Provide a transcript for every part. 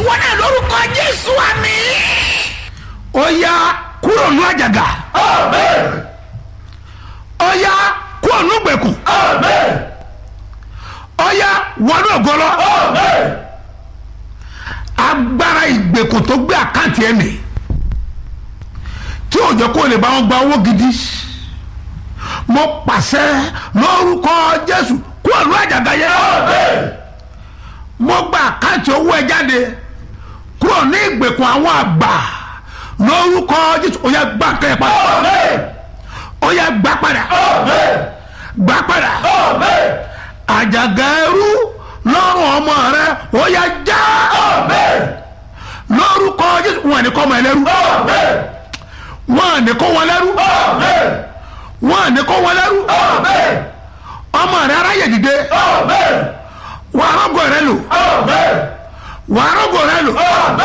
wọn náà lórúkọ jésù àmì. ó yá kúrò ní àjàgà ó yá kúrò ní gbèkùn ó yá wọnú ògọlọ agbára ìgbèkùn tó gbé àkáǹtì ẹ̀ nì tí ò jẹ́ kó lè bá wọn gba owó gidi mo pàṣẹ lórúkọ jésù kúrò ní àjàgà yẹn mo gba àkáǹtì owó ẹ jáde kúrò ní ìgbèkùn àwọn àgbà lórúkọ jésù ó yá gbà kẹ́ ẹ padà ó yá gbà padà gbà padà àjàgà ẹrú lọ́rùn ọmọ rẹ ó yá já lórúkọ jésù wọn ní kọ́ ọmọ ẹlẹ́rú wọn ní kó wọn lẹ́rú wọn ní kó wọn lẹ́rú ọmọ rẹ aráyè dìde wà á rọ́gọ̀ rẹ lò wà á rọ́gọ̀ rẹ lò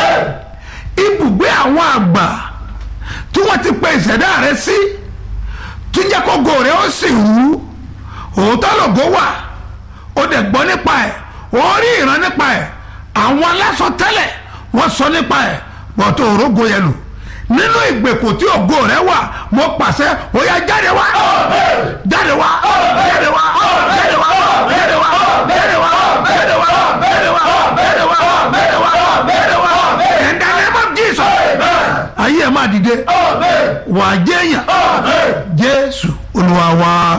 ibùgbé àwọn àgbà tí wọ́n ti pe ìṣẹ̀dá rẹ sí tí jẹ́ kó go rẹ ó sì wú òótọ́ lògó wà ó dẹ̀ gbọ́ nípa ẹ̀ ó rí ìran nípa ẹ̀ àwọn aláṣọ tẹ́lẹ̀ wọ́n sọ nípa ẹ̀ bọ́tò òrógo yẹn lò nínú ìgbèkùn tí ògo rẹ wà mo pàṣẹ ó yá jáde wá jáde wá jáde wá jáde wá jáde wá jáde wá jáde wá jáde wá jáde wá jáde wá jáde wá in the name of Jesus ayé ẹ̀ máa dìde wà á jẹ́yàn Jésù Olúwa wa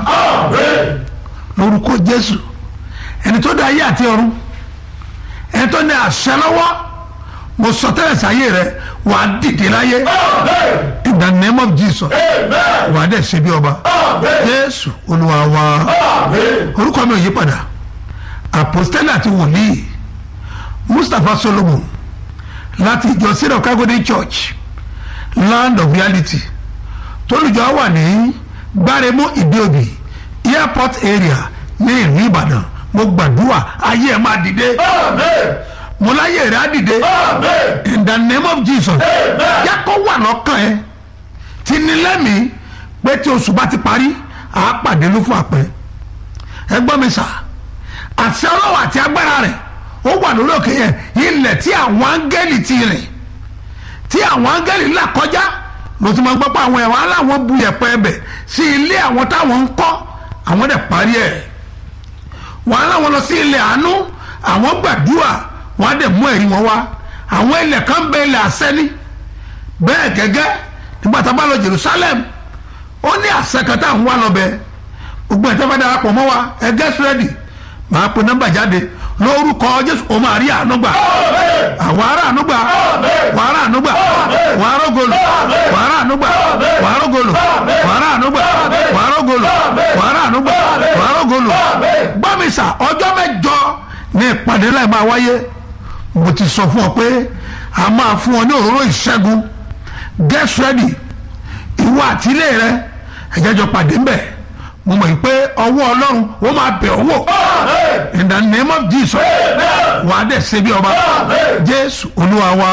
lórúkọ Jésù ẹni tó dá ayé àti ọ̀run ẹni tó ní àṣẹ lọ́wọ́ mo sọ tẹ́lẹ̀ sáyé rẹ wà á dìde láyé in the name of Jesus wà á dẹ̀ ṣe bí ọba Jésù Olúwa wa orúkọ mi ò yí padà àpòstẹ́lẹ̀ àti wòlíì Mustapha Solomon láti ìjọ syrup kagode church land of reality tólùjọ wà ní gbáremú ìdíòbí airport area ní ìlú Ìbàdàn mo gbàdúrà ayé ẹ máa dìde mo láyé rẹ á dìde in the name of Jesus yàtọ̀ wà lọ́kàn ẹ ti ní lẹ́mìí pé tí oṣù bá ti parí àá pàdé ló fún àpẹ ẹ gbọ́ mi sà àṣẹ ọlọ́wọ́ àti agbára rẹ̀ ó wà lórí òkè yẹn ilẹ̀ tí àwọn áńgẹ́lì ti rìn tí àwọn áńgẹ́lì là kọjá mo ti máa gbọ́ pé àwọn ẹ̀wọ̀n aláwọ̀ bu yẹ̀pẹ̀ ẹbẹ̀ sí ilé àwọn táwọn ń kọ́ àwọn dẹ̀ parí ẹ̀ wọ́n aláwọ̀ lọ sí ilẹ̀ àánú àwọn gbàdúrà wọ́n á dẹ̀ mú ẹ̀rí wọn wá àwọn ilẹ̀ kan bẹ ilẹ̀ àṣẹ́ni bẹ́ẹ̀ gẹ́gẹ́ nígbà tá a bá lọ Jerusalem ó ní àṣẹ kan tá à ń wá lọ bẹ́ẹ̀ gbogbo ẹ̀ tẹ́ bá darapọ̀ mọ́ wa ẹ get ready màá pe nọ́mbà jáde lórúkọ jésù o máa rí àánú gbà àwọn ará àánú gbà wà ará àánú gbà wà ará ògolo wà ará àánú gbà wà ará ògolo wà ará àánú gbà wà ará ògolo wà ará àánú gbà wà ará ògolo gbọ́mísà ọjọ́ mẹ́jọ ní ìpàdé láì máa wáyé mo ti sọ fún ọ pé a máa fún ọ ní òróró ìṣẹ́gun get ready ìwọ àtìlé rẹ ẹ̀jẹ̀jọ pàdé ń bẹ̀ mo mọ̀ pé ọwọ́ ọlọ́run ó máa bẹ̀ ọ́ wò in the name of Jesus wàá dẹ̀ ṣe bí ọba jésù olúwa wa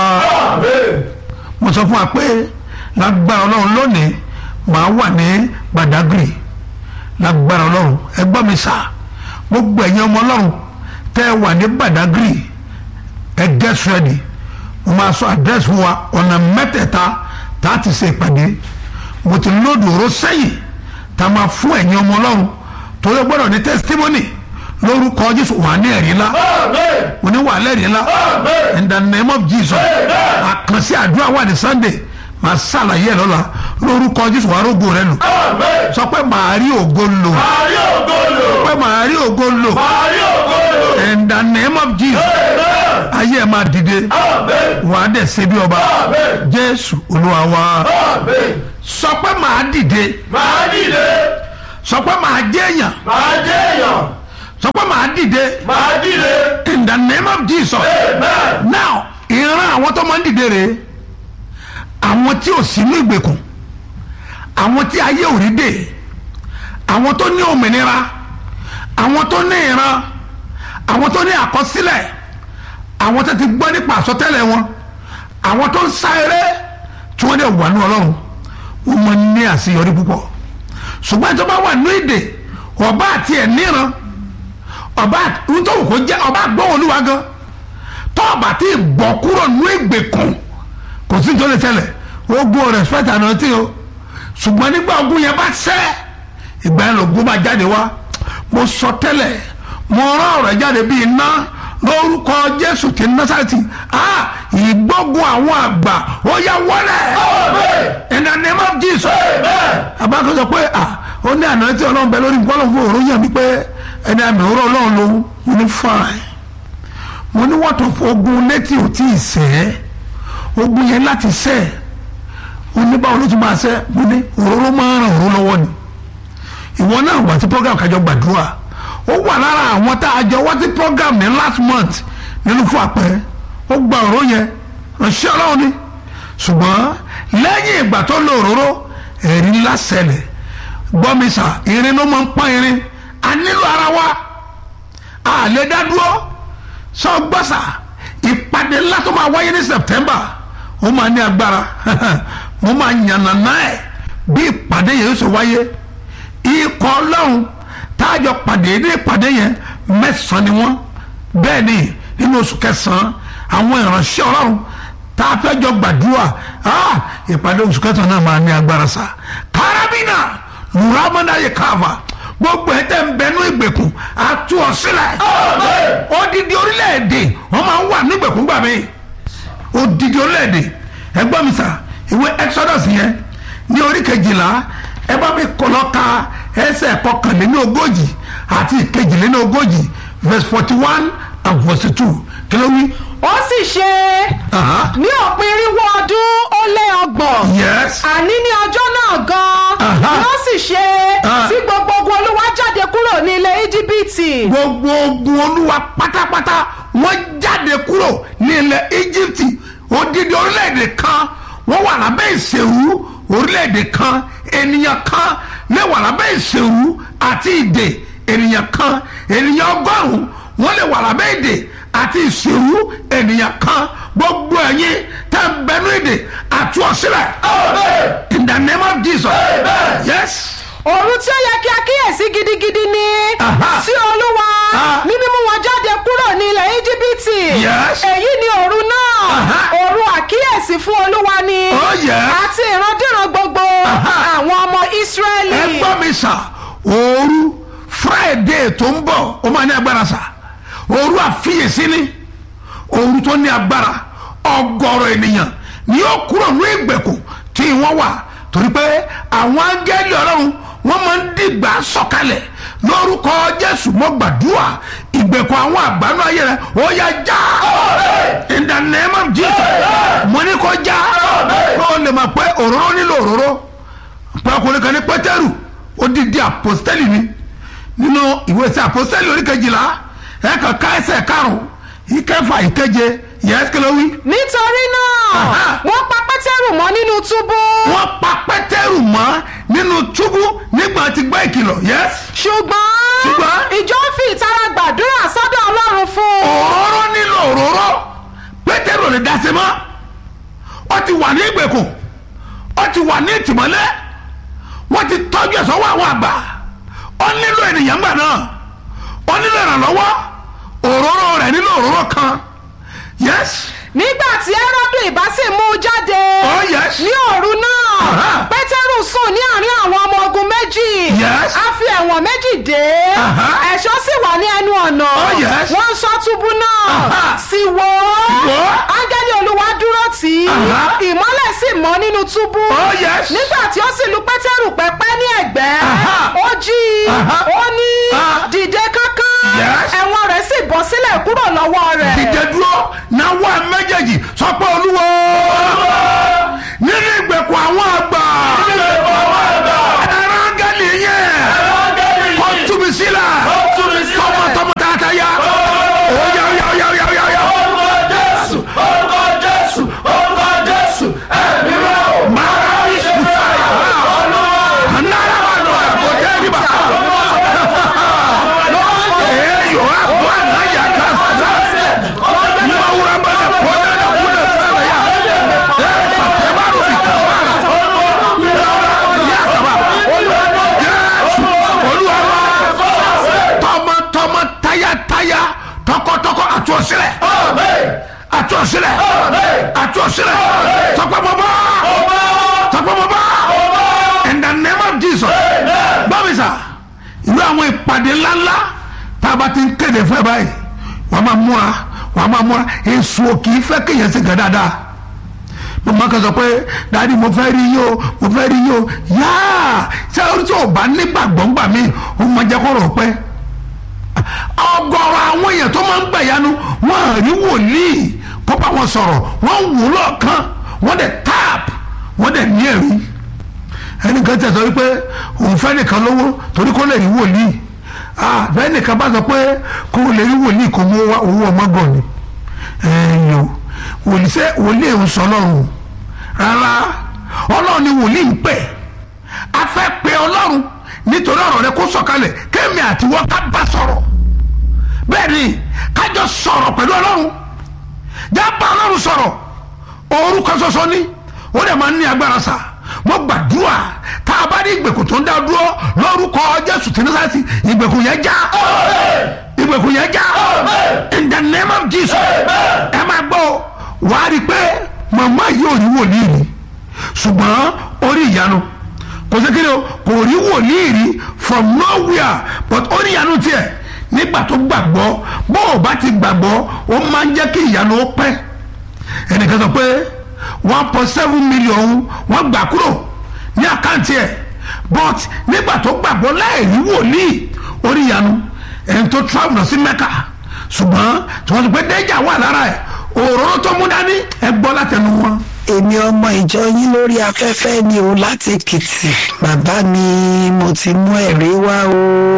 mo sọ fún wa pé lágbára ọlọ́run lónìí màá wà ní Badagry lágbára ọlọ́run ẹ gbọ́ mi sà gbogbo ẹ̀yin ọmọ ọlọ́run tẹ́ ẹ wà ní Badagry ẹ get ready mo máa sọ àdírẹ́sì fún wa ọ̀nà mẹ́tẹ̀ẹ̀ta tá a ti ṣe ìpàdé mo ti lóòdù oró sẹ́yìn tá a máa fún ẹ̀yin ọmọ ọlọ́run torí o gbọ́dọ̀ ní testimony lórúkọ jésù wà ní ẹ̀rí ńlá wọ́n ní wà lẹ́rìí ńlá in the name of jesus àkànṣe àdúrà wà ní sunday màá ṣàlàyé ẹ̀ lọ́la lórúkọ jésù wà rógo rẹ lò sọ pé màá rí ògo lò sọ pé màá rí ògo lò in the name of jesus ayé ẹ̀ máa dìde wà á dẹ̀ ṣe bí ọba jésù olúwa wa sọ pé màá dìde máa dìde sọ pé màá jẹ́ èèyàn máa jẹ́ èèyàn sọ pé màá dìde máa dìde in the name of jesus amen now ìran àwọn tó máa ń dìde rèé àwọn tí ò sínú ìgbèkùn àwọn tí ayé ò rí dè àwọn tó ní òmìnira àwọn tó ní ìran àwọn tó ní àkọsílẹ̀ àwọn tó ti gbọ́ nípa àsọtẹ́lẹ̀ wọn àwọn tó ń sá eré tí wọ́n dẹ̀ wà ní ọlọ́run wọ́n máa ń ní àṣeyọrí púpọ̀ ṣùgbọ́n tó bá wà ní èdè ọba àti ẹ̀ níran ọba nítorí kò jẹ́ ọba gbọ́ olúwa gan tó ọba tí bọ̀ kúrò nínú ìgbèkùn kò sí tó lè ṣẹlẹ̀ ogun respect anointing o ṣùgbọ́n nígbà ogun yẹn bá ṣẹ́ ìgbà yẹn lògùn bá jáde wá mo sọ tẹ́lẹ̀ mo rán ọ̀rọ̀ jáde bí iná lórúkọ jésù ti násàtì ah ìgbógun àwọn àgbà ó yá wọlé in the name of jesus abákan sọ pé ah ó ní àná tí ọlọ́run bẹ lórí nǹkan ọlọ́run fún òórùn yẹn mi pé ẹni àmì òórùn ọlọ́run lòun mo ní fine mo ní wọ́n tó fọ ogun létí ò tí ì sẹ́ ogun yẹn láti sẹ́ oníbàwọ̀ ló tún máa sẹ́ mo ní òróró máa ń ràn òróró lọ́wọ́ ni ìwọ náà wà tí program kájọ gbàdúrà ó wà lára àwọn tá a jọ wá sí program ní last month nínú fún àpẹẹrẹ ó gba òróró yẹn ránṣẹ́ ọlọ́run ni ṣùgbọ́n lẹ́yìn ìgbà tó lo òróró ẹ̀rí ńlá ṣẹlẹ̀ gbọ́mísà irin ló máa ń pọ́n irin a nílò ara wa a lè dá dúró sọ gbọ́sà ìpàdé ńlá tó máa wáyé ní September ó máa ní agbára mo máa yànnàná ẹ̀ bí ìpàdé yẹn yóò ṣe wáyé ikọ̀ ọlọ́run táàjọ pàdé ní ìpàdé yẹn mẹ́sàn-án ni wọ́n bẹ́ẹ̀ ni nínú oṣù kẹsàn-án àwọn ìránṣẹ́ ọlọ́run tá a fẹ́ jọ gbàdúrà ah, ìpàdé oṣù kẹsàn-án náà máa ní agbára sa karabina luramanaye kava gbogbo ẹ tẹ́ ń bẹnu ìgbèkùn àtú ọ sílẹ̀ odidi orílẹ̀-èdè wọ́n máa ń wà ní ìgbèkùn gbà mí odidi orílẹ̀-èdè ẹgbọ́n mi sà ìwé exodus yẹn ní orí kejìlá ẹ bá mi kọ́ lọ ka ẹsẹ̀ kọkànléní ogójì àti ìkejìléní ogójì verse forty one and verse two kí ló wí. ó sì ṣe Aha. ní òpin irínwó ọdún ó lé ọgbọ̀n yes àní ní ọjọ́ náà gan-an Aha. ló sì ṣe Ah. tí gbogbo ogun olúwa jáde kúrò ní ilẹ̀ íjíbítì gbogbo ogun olúwa pátápátá wọ́n jáde kúrò ní ilẹ̀ íjíbítì odidi orílẹ̀-èdè kan wọ́n wà lábẹ́ ìṣèlú orílẹ̀-èdè kan ènìyàn kan lè wà lábẹ́ ìṣèlú àti ìdè ènìyàn kan ènìyàn ọgọ́rùn-ún wọ́n lè wà lábẹ́ ìdè àti ìṣèlú ènìyàn kan gbogbo ẹ̀yin tẹ́ ń bẹnu ìdè àti ọ̀sílẹ̀ in the name of Jesus yes òru tí ó yẹ kí a kíyèsí gidigidi ni Aha. sí olúwa Ah. ní mímú wọn jáde kúrò ní ilẹ̀ íjíbítì Yes. èyí ni òru náà Aha. òru àkíyèsí fún olúwa ni Oh, yes. àti ìrandíran gbogbo Aha. àwọn ọmọ ísírẹ́lì ẹ gbọ́ mi sà òru friday tó ń bọ̀ ó máa ní agbára sà òru àfiyèsí ni òru tó ní agbára ọgọ́rọ̀ ènìyàn ni yóò kúrò ní ìgbèkùn tí wọ́n wà torí pé àwọn áńgẹ́lì ọlọ́run wọ́n máa ń dìgbà sọ̀kalẹ̀ lórúkọ jésù mo gbàdúrà ìgbèkùn àwọn àgbánú ayé rẹ ó yá já in the name of jesus mo ní kó já kó o lè mọ̀ pé òróró nílò òróró pàkùnrin kan ní pétérù odidi àpòstẹ́lì ni nínú ìwé sí àpòstẹ́lì oríkejìlá ẹ̀ka ká ẹsẹ̀ karùn-ún ìkẹfà ìkeje yẹ́sìkìlówí. nítorí náà Aha. wọ́n pa pétérù mọ́ nínú túbú wọ́n pa pétérù mọ́ nínú túbú nígbà tí gbọ́ ìkìlọ̀ yẹ́s. ṣùgbọ́n Ṣùgbọ́n? ìjọ fi ìtara gbàdúrà sọ́dọ̀ ọlọ́run fún un òróró nílò òróró pétérù ò lè dá sí mọ́ ó ti wà ní ìgbèkùn ó ti wà ní ìtìmọ́lé wọ́n ti tọ́jú ẹ̀ sọ́wọ́ àwọn àgbà ó nílò ènìyàn gbà náà ó nílò ìrànlọ́wọ́ òróró rẹ̀ nílò òróró kan yes nígbà tí ẹ́rọ́dù ìbá sì mú un jáde Oh, yes. ní òru náà Aha. pétérù sùn ní àárín àwọn ọmọ ogun méjì Yes. a fi ẹ̀wọ̀n méjì dé Aha. ẹ̀ṣọ́ sì wà ní ẹnu ọ̀nà Oh, yes. wọ́n ń ṣọ́ túbú náà Aha. sì wò ó Wò ó. áńgẹ́lì olúwa dúró tì í Aha. ìmọ́lẹ̀ sì mọ́ nínú túbú Oh, yes. nígbà tí ó sì lu pétérù pẹ́pẹ́ ní ẹ̀gbẹ́ Aha. ó jí i Aha. ó ní Ah. dìde kánkán Yes. ẹ̀wọ̀n rẹ̀ sì bọ́ sílẹ̀ kúrò lọ́wọ́ rẹ̀. dìde dúró náwó ẹ méjèèjì sọ pé olúwo nínú ìgbèkùn àwọn àgbà ẹ̀rọ áńgẹ́lì yẹn kó túbi sílẹ̀ tọmọtọmọ tààtà yá oyá oyá oyá oyá oyá oyá máa rí sùfàyà náírà wà lọ ẹ̀bùn tẹ́lẹ̀ bá èyí wà bọ́ àná yà ká sá. àtú ọ̀sílẹ̀ àtú ọ̀sílẹ̀ sọpẹ́ mọ́ bá sọpẹ́ mọ́ bá in the name of Jesus bọ́mísà ìlú àwọn ìpàdé ńláńlá tá a bá ti ń kéde fún ẹ báyìí wọ́n máa múra wọ́n máa múra èso kì í fẹ́ kéèyàn ṣe gà dáadáa mo máa kàn sọ pé dáàdi mo fẹ́ rí yín o mo fẹ́ rí yín o yáà ṣé orí tí o bá nígbàgbọ́ ńgbà mí o máa jẹ́ kó rọ̀ pẹ́ ọ̀gọ̀rọ̀ àwọn èèyàn tó máa ń gbẹ̀yánu wọn à rí wòlíì kó bá wọn sọ̀rọ̀ wọ́n wù ú lọ́ọ̀kan wọ́n dẹ̀ tap wọ́n dẹ̀ ní ẹ̀rí ẹnìkan tẹ̀ sọ wípé òun fẹ́ nìkan lówó torí kó lè rí wòlíì ah bẹ́ẹ̀ nìkan bá sọ pé kó lè rí wòlíì kó mú owó ọmọgàn ni ẹ̀yìn o wòlíì sẹ́ wòlíì ń sọ ọlọ́run rárá ọlọ́run ni wòlíì ń pè a fẹ́ pe ọlọ́run nítorí ọ̀rọ̀ rẹ kó sọ̀kalẹ̀ kémi àti wọ́n ká bá sọ̀rọ̀ bẹ́ẹ̀ ni kájọ sọ̀rọ̀ pẹ̀lú ọlọ́run jábà ọlọ́run sọ̀rọ̀ orúkọ ṣoṣo ni ó dẹ̀ máa ń ní agbára sà mo gbàdúrà tá a bá ní ìgbèkùn tó ń dá dúró lórúkọ jésù tí ní sáyẹ́sì ìgbèkùn yẹn já ìgbèkùn yẹn já in the name of jesus ẹ máa gbọ́ wàá rí i pé màmá yìí ò rí wòlíì rí ṣùgbọ́n orí ìyanu kò sí kíni o kò rí wòlíì rí from nowhere but ó ní ìyanu tiẹ̀ nígbà tó gbàgbọ́ bó o bá ti gbàgbọ́ ó máa ń jẹ́ kí ìyanu ó pẹ́ ẹnìkan sọ pé one point seven million wọ́n gbà kúrò ní àkáǹtì ẹ̀ but nígbà tó gbàgbọ́ láì rí wòlíì orí ìyanu ẹni tó travel lọ sí mẹ́kà ṣùgbọ́n tí wọ́n sọ pé dẹ́jà wà lára ẹ̀ òróró tó mú dání ẹ gbọ́ látẹnu wọn èmi ọmọ ìjọ yín lórí afẹ́fẹ́ ni o láti èkìtì bàbá mi mo ti mú ẹ̀rí wá o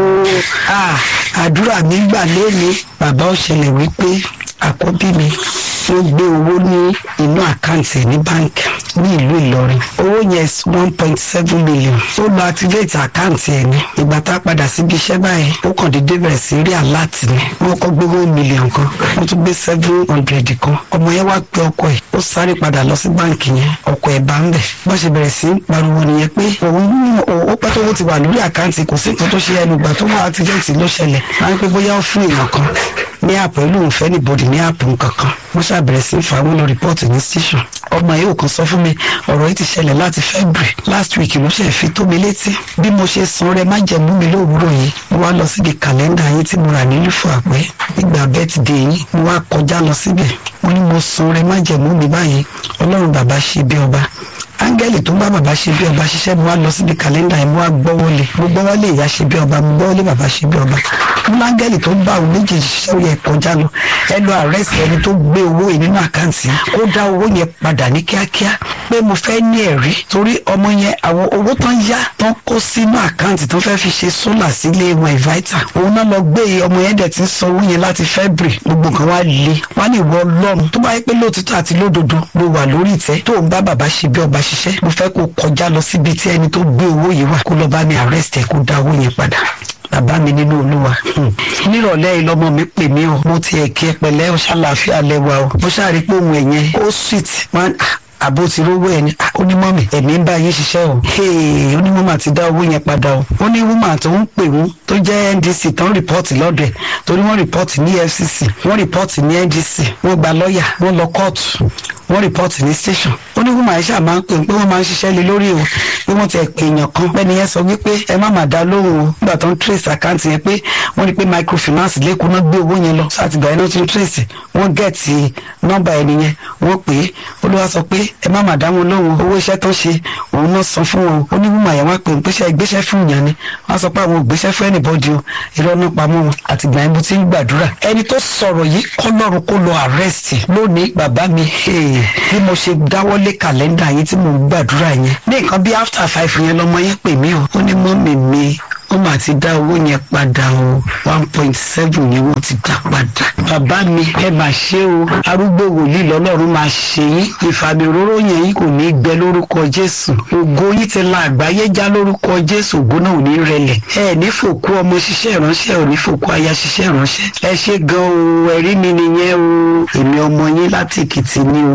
Ah, àdúrà mi gbà lónìí bàbá ó ṣẹlẹ̀ wípé àkọ́bí mi ó gbé owó ní inú àkáǹtì ẹ̀ ní báńkì ní ìlú ìlọrin owó yẹn one point seven million ó lọ activate àkáǹtì ẹ̀ ní ìgbà tá a padà síbi iṣẹ́ báyìí ó kàn déédéé bẹ̀rẹ̀ sí rí aláàtì ni wọ́n kọ́ gbé one million kan wọ́n tún gbé seven hundred kan ọmọ yẹn wá pé ọkọ ẹ̀ ó sáré padà lọ sí báǹkì yẹn ọkọ ẹ̀ bá ń bẹ̀ bó ṣe bẹ̀rẹ̀ sí í pariwo nìyẹn pé òun ó pẹ́ tó owó ti wà lórí àkáǹtì kò sí nǹkan tó ṣe ẹnu ìgbà tó wà activate ló ṣẹlẹ̀ máa ń pẹ́ bóyá ó fún èèyàn kan ní àpò ìlú òǹfẹ́ níbodì ní àpò nǹkankan wọ́n ṣàbẹ̀rẹ̀ sí í fa wọn lọ rìpọ́ọ̀tì ní station ọmọ yìí ò kàn sọ fún mi ọ̀rọ̀ yìí ti ṣẹlẹ̀ láti February last week ló ṣe fi tó mi létí bí mo ṣe san rẹ má jẹ̀mú mi lówùúrọ̀ yìí mo wá lọ síbi kàlẹ́ndà yín tí mo rà nílùú fún àpẹ́ nígbà birthday yín mo wá kọjá lọ síbẹ̀ mo ní mo san rẹ má jẹ̀mú mi báyìí ọlọ́run bàbá ṣe bí ọba áńgẹ́lì tó ń bá bàbá ṣe bí ọba ṣiṣẹ́ mo wá lọ síbi kàlẹ́ndà yẹn mo wá gbọ́wọ́lé mo gbọ́wọ́lé ìyá ṣe bí ọba mo gbọ́wọ́lé bàbá ṣe bí ọba mo láńgẹ́lì tó ń bá òun méjèèjì ṣiṣẹ́ ó yẹ kọjá lọ ẹ lọ àrẹ́sì ẹni tó gbé owó yìí nínú àkáǹtì kó dá owó yẹn padà ní kíákíá pé mo fẹ́ ní ẹ̀rí torí ọmọ yẹn àwọn owó tán yá tán kó sínú àkáǹtì tó fẹ́ fi ṣe sólà sílé wọn ìváítà òun náà lọ gbé ọmọ yẹn dẹ̀ ti ń san owó yẹn láti February gbogbo nǹkan wá le wá ní ìwọ ọlọ́run tó bá yẹ pé lóòtítọ́ àti lódodo ló wà lórí ìtẹ́ tó ń bá bàbá ṣe bí ọba ṣiṣẹ́ mo fẹ́ kó kọjá lọ síbi tí ẹni tó gbé owó yìí wà kó lọ bá mi arrest ẹ kó dá owó yẹn padà bàbá mi nínú olúwa nírọ̀lẹ́ yìí lọ́mọ mi pè mí o mo ti ẹ̀kí ẹ pẹ̀lẹ́ o ṣàlàáfíà lẹ́wà o mo ṣàrí pé òun ẹ̀yẹn ó sweet man àbó ti rówó ẹni onímọ̀mì ẹ̀mí ń bá yín ṣiṣẹ́ o onímọ̀mì àti dá owó yẹn padà o ó ní woman tó ń pè wọ́n tó jẹ́ NDC tó ń rìpọ́ọ̀tì lọ́dọ̀ ẹ̀ torí wọ́n rìpọ́ọ̀tì ní FCC wọ́n rìpọ́ọ̀tì ní NDC wọ́n gba lọ́ọ̀yà wọ́n lọ kóòtù wọ́n rìpọ́ọ̀tì ní station ó ní woman ṣáà máa ń pè pé wọ́n máa ń ṣiṣẹ́ lé lórí o pé wọ́n ti pè èèyàn kan bẹ́ẹ̀ ni yẹn sọ wípé ẹ má má dá lóhùn o nígbà tó ń trace account yẹn pé wọ́n rí pé microfinance lẹ́kọ̀ọ́ náà gbé owó yẹn lọ sátìgbà yẹn náà ti ń trace wọ́n gẹ̀ẹ́tì nọ́mbà ẹni yẹn wọ́n pè é olúwa sọ pé ẹ má má dá wọn lóhùn owó iṣẹ́ tó ṣe òun náà san fún wọn ó ní woman yẹn wá pè ń pèsè ìgbésẹ̀ fún yàn ni wọ́n sọ pé àwọn ògbésẹ̀ fún anybody o irọ́ náà pamọ́ wọn àtìgbà yẹn mo ti ń gbàdúrà ẹni tó sọ̀rọ̀ yìí kọ́lọ́run kó lọ arrest lónìí bàbá mi bí mo ṣe dáwọ́lé kàlẹ́ndà yẹn tí mo ń gbàdúrà yẹn ní nǹkan bí after five yẹn lọmọ yẹn pè mí o ó ní mọ́mì mi wọ́n máa ti dá owó yẹn padà o one point seven ni wọ́n ti dá padà. bàbá mi ẹ máa ṣe o arúgbó wòlíì lọ́lọ́run máa ṣe yín ìfàmì òróró yẹn yín kò ní í gbẹ lórúkọ jésù ògo yín ti la àgbáyé já lórúkọ jésù ògo náà ò ní rẹlẹ̀ ẹ ní fòkú ọmọ ṣiṣẹ́ ìránṣẹ́ ò ní fòkú aya ṣiṣẹ́ ìránṣẹ́ ẹ ṣe gan o ẹ̀rí mi nìyẹn o èmi ọmọ yín láti èkìtì ni o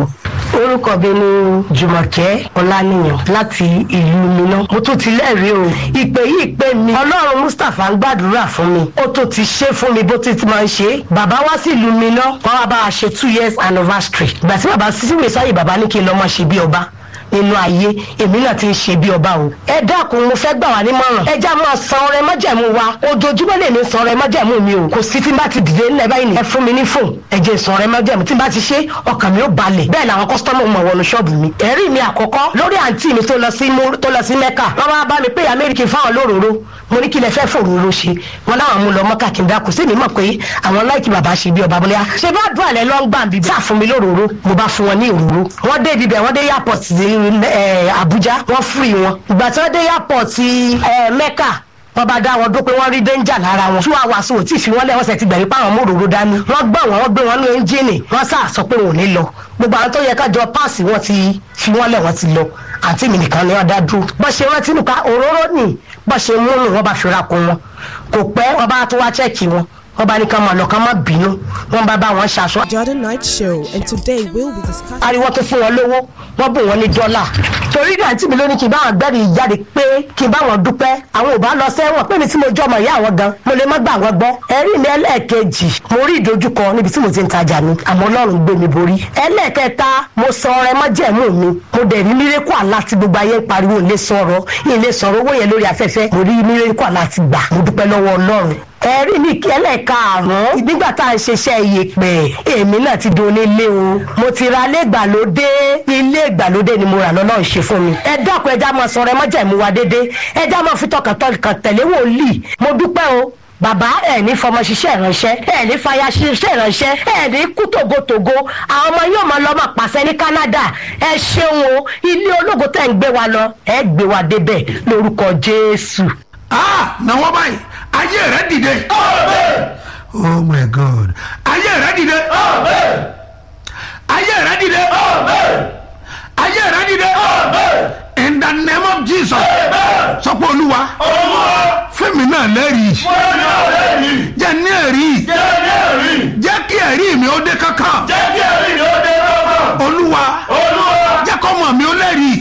orúkọ mi ni jùmọ̀kẹ́ ọláníyàn láti ìlú miná mo tún ti lẹ́rìí o ìpè yìí pé mi ọlọ́run mustapha ń gbàdúrà fún mi ó tó ti ṣe fún mi bó ti ti máa ń ṣe bàbá wá sí ìlú miná wọn wá bá a ṣe two years anniversary ìgbà tí bàbá sísúwèé sáyé bàbá ní kí n lọ́ máa ṣe bí ọba nínú ayé èmi náà ti ń ṣe bí ọba o. ẹ dákun mo fẹ́ gbà wá nímọ̀ràn ẹ já máa san ọrẹ májẹ̀mú wa ojoojúmọ́ lè mi san ọrẹ májẹ̀mú mi o kò sí tí n bá ti dìde ńlẹ̀ báyìí ni ẹ fún mi ní fóun ẹ jẹ́ san ọrẹ májẹ̀mú tí n bá ti ṣe ọkàn mi ó balẹ̀ bẹ́ẹ̀ làwọn kọ́sítọ́mù mọ̀ wọnú ṣọ́ọ̀bù mi. ẹ̀rí mi àkọ́kọ́ lórí àǹtí mi tó lọ sí tó lọ sí mẹ́kà wọ́n wá bá mi pé amẹ́ríkì fáwọn lóróró mo ní kí lẹ fẹ́ fòróró ṣe wọn láwọn mú lọ mọ́kà kí n dákun sí mi mọ̀ pé àwọn láìkí bàbá ṣe bí ọba bóyá ṣe bá dùn àlẹ́ lọ́ ń gbà bíbí sáà fún mi lóróró mo bá fún wọn ní òróró wọ́n dé ibibẹ̀ wọ́n dé airport abuja wọ́n fúri wọn ìgbà tí wọ́n dé airport mẹ́kà wọ́n bá dá wọn dó pé wọ́n rí danger lára wọn two hours ò tí ì fi wọ́n lẹ̀ wọ́n sẹ̀ ti gbẹ̀rí páwọn mòróró dání wọ́n gbọ́ wọn wọ́n gbé wọn ní ẹ́ńjìnì wọ́n sá sọ pé wọn ò ní lọ gbogbo àwọn tó yẹ kájọ páàsì wọn ti fi wọ́n lẹ̀ wọ́n ti lọ àǹtí mi nìkan ni wọ́n dá dúró bọ́ ṣe rántí nùka òróró nì bọ́ ṣe mú nù wọ́n bá fi ra kun wọn kò pẹ́ wọ́n bá tó wá chẹ́ẹ̀kì wọn wọ́n bá ní ká máa lọ ká má bínú wọ́n bá bá wọn ṣaṣọ. Jordan Night Show, and today we'll be discussing. ariwo tó fún wọn lówó wọ́n bù wọ́n ní dọ́là torí náà tí mi ló ní kí n bá wọn gbẹ́rì jáde pé kí n bá wọn dúpẹ́ àwọn ò bá lọ sẹ́wọ̀n pé mi tí mo jọ ọmọ ìyá àwọn gan mo lè má gbà wọ́n gbọ́ ẹ̀rí mi ẹlẹ́ẹ̀kejì mo rí ìdojúkọ níbi tí mo ti ń tajà mi àmọ́ ọlọ́run gbé mi borí ẹlẹ́ẹ̀kẹta mo sọ ọrẹ mọ́jẹ̀mú mi mo dẹ̀ rí mírẹ́kù àlá tí gbogbo ayé ń pariwo ilé sọ̀rọ̀ ilé sọ̀rọ̀ owó yẹn lórí afẹ́fẹ́ mo rí mírẹ́kù àlá ti gbà mo dúpẹ́ lọ́wọ́ ọlọ́run ẹ̀rí mi kẹ́lẹ̀ karùn-ún nígbà tá à ń ṣiṣẹ́ iyèpẹ̀ èmi náà ti di onílé o mo ti ra ilé ìgbàlódé ilé ìgbàlódé ni mo rà lọ́nà ìṣe fún mi ẹ dákun ẹja máa sọ̀rọ̀ ẹ má jẹ̀mú wa dédé ẹja máa fi tọkàntọkàn tẹ̀lé wòlíì mo dúpẹ́ o bàbá ẹ ní fọmọ ṣiṣẹ́ ìránṣẹ́ ẹ ní fàyà ṣiṣẹ́ ìránṣẹ́ ẹ ní kú tògótògó àwọn ọmọ yóò máa lọ máa pàṣẹ ní Canada ẹ ṣeun o ilé ológo tẹ̀ ń gbé wa lọ ẹ gbé wa débẹ̀ lórúkọ Jésù. ah na wọ́n báyìí ayé rẹ dìde. oh my god ayé rẹ dìde. ayé rẹ dìde. ayé rẹ dìde. in the name of jesus. sọ pé olúwa fẹ́mi náà lẹ́rìí jẹ́ ní ẹ̀rí jẹ́ kí ẹ̀rí mi ó dé kankan olúwa jẹ́ kọ́mọ mi ó lẹ́rìí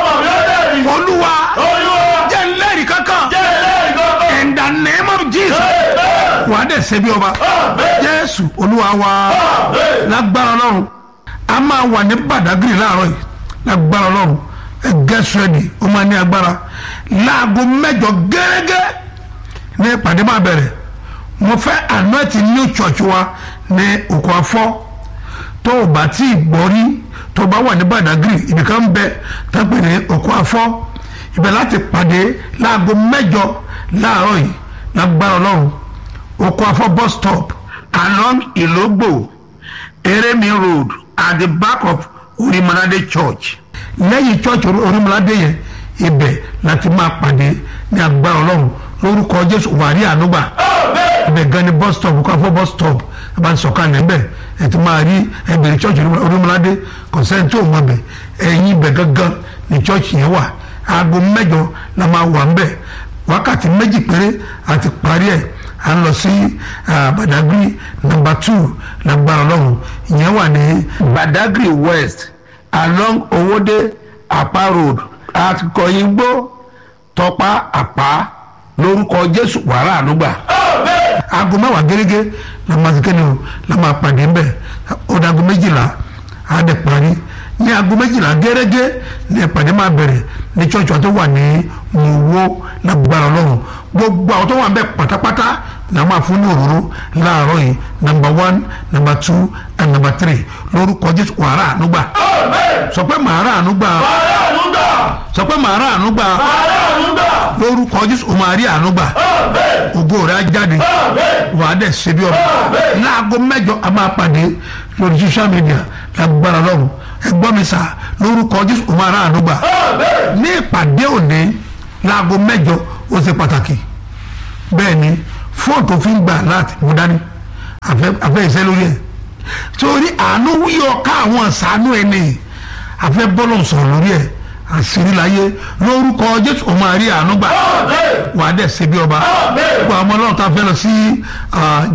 olúwa jẹ́ ń lẹ́rìí kankan in the name of jesus wàá dẹ̀ ṣe bí ọba jésù olúwa wa lágbára ọlọ́run a máa wà ní badagry láàárọ̀ yìí lágbára ọlọ́run ẹ get ready ó máa ní agbára láago mẹ́jọ gẹ́gẹ́ ní ìpàdé máa bẹ̀rẹ̀ mo fẹ́ anointi new church wa ní òkú afọ́ tó o bá tí ì gbọ́ rí tó o bá wà ní badagry ibìkan bẹ tó ń pè ní òkú afọ́ ibẹ̀ láti pàdé láago mẹ́jọ láàárọ̀ yìí lágbára ọlọ́run oko afọ bus stop along ilogbo eremi road at the back of orimolade church lẹ́yìn church orimolade yẹn ibẹ̀ láti máa pàdé ní agbára ọlọ́run lórúkọ jésù wàrí ànúgbà ibẹ̀ gan ni bus stop oko afọ bus stop ẹ bá ń sọ̀ka níbẹ̀ ẹ ti máa rí ẹbẹ̀rẹ̀ church orimolade kọ̀sẹ́ntì ò mọ̀ bẹ̀ ẹ̀yìn ibẹ̀ gangan ni church yẹn wà aago mẹ́jọ la máa wà ń bẹ̀ wákàtí méjì péré àti parí ẹ̀ à ń lọ sí badagry number two lágbára ọlọ́run ìyẹn wà ní badagry west along owóde apá road at kọyìngbó tọpá àpá lórúkọ jésù wàrà ànúgbà aago mẹ́wàá gẹ́gẹ́ la máa ti kéde o la máa pàdé ń bẹ̀ ó dàgó méjìlá á dẹ̀ parí ní aago méjìlá gẹ́gẹ́ ní ìpàdé máa bẹ̀rẹ̀ ní church wa tó wà ní mòwó lágbára ọlọ́run gbogbo àwọn tó wà bẹ́ẹ̀ pátápátá náà máa fún ní òróró láàárọ̀ yìí number one number two and number three lórúkọ jésù wàrà ànúgbà sọ pé màrà ànúgbà sọ pé màrà ànúgbà lórúkọ jésù o máa rí ànúgbà ògo rẹ̀ á jáde wàá dẹ̀ ṣe bí ọba láago mẹ́jọ a máa pàdé lórí social media lágbára ọlọ́run ẹgbọ́n mi sà lórúkọ jésù o máa rà ànúgbà ní ìpàdé òní láago mẹ́jọ ó ṣe pàtàkì bẹ́ẹ̀ ni fóònù tó fi ń gbà láti mú dání àfẹ́ ìṣẹ́ lórí ẹ̀ torí àánú wíyọ ká àwọn ṣàánú ẹni àfẹ́ bọ́lọ̀ sọ̀rọ̀ lórí ẹ̀ àṣírí láyé lórúkọ jésù ó máa rí àánú gbà wà á dẹ̀ ṣe bí ọba gbogbo àwọn ọlọ́run tá a fẹ́ lọ sí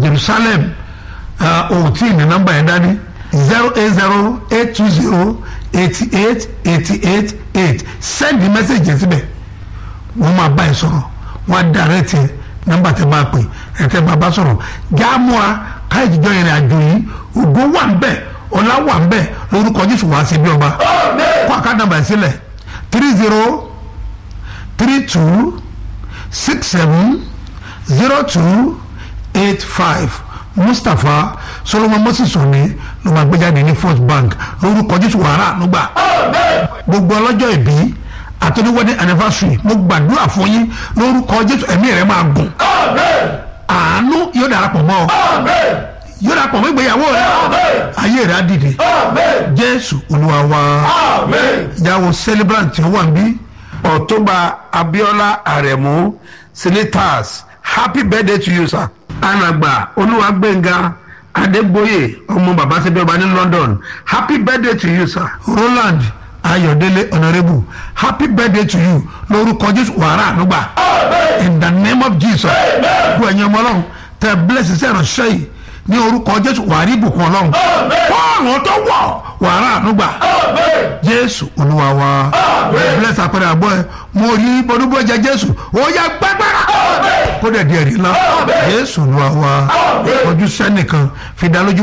jerusalem òtí ní nọ́mbà yẹn dání zero eight zero eight two zero eighty eight eighty eight eight send the message yẹn síbẹ̀ wọ́n máa bá ẹ sọ̀rọ̀ wọ́n á direct ẹ nọ́mbà tẹ bá pè ẹ tẹ bá bá sọ̀rọ̀ jáàmúra káyọ̀ jíjọ́ yẹn àjò yìí ògo wà ń bẹ̀ ọlá wà ń bẹ̀ lórúkọ jésù wàá sí bí ọba kó àká nọ́mbà sílẹ̀ three zero three two six seven zero two eight five mustapha solomon moses òní ló máa gbé jáde ní first bank lórúkọ jésù wàrà ànúgbà gbogbo ọlọ́jọ́ ìbí àtọ́ni wedding anniversary mo gbàdúrà fún yín lórúkọ jésù ẹ̀mí rẹ̀ máa gùn àánú yóò darapọ̀ mọ́ ọ yóò darapọ̀ mọ́ ìgbéyàwó rẹ ayé rẹ̀ á dìde jésù olúwa wa ìyàwó celebrant tí ó wà níbí ọ̀túnba abiola aremu senators happy birthday to you sir. alàgbà olúwàgbẹ̀ngà adégbòye ọmọ bàbá sẹ́bí ọba ní london happy birthday to you sir. roland ayọ̀délé honourable happy birthday to you lórúkọ jésù wàrà ànúgbà in the name of jesus gbọ́ ẹ̀yin ọmọ ọlọ́run tẹ bless iṣẹ́ ìránṣẹ́ yìí ní orúkọ jésù wàrí ìbùkún ọlọ́run fọ́ọ̀rùn tó wọ̀ wàrà ànúgbà jésù olúwa wa bless àpẹẹrẹ àbọ̀ ẹ mo rí bọ́dúbọ́ jẹ jésù ó yẹ gbẹgbẹrẹ kó dẹ̀ di ẹ̀rí ńlá jésù olúwa wa ojú sẹ́nìkan fi dá lójú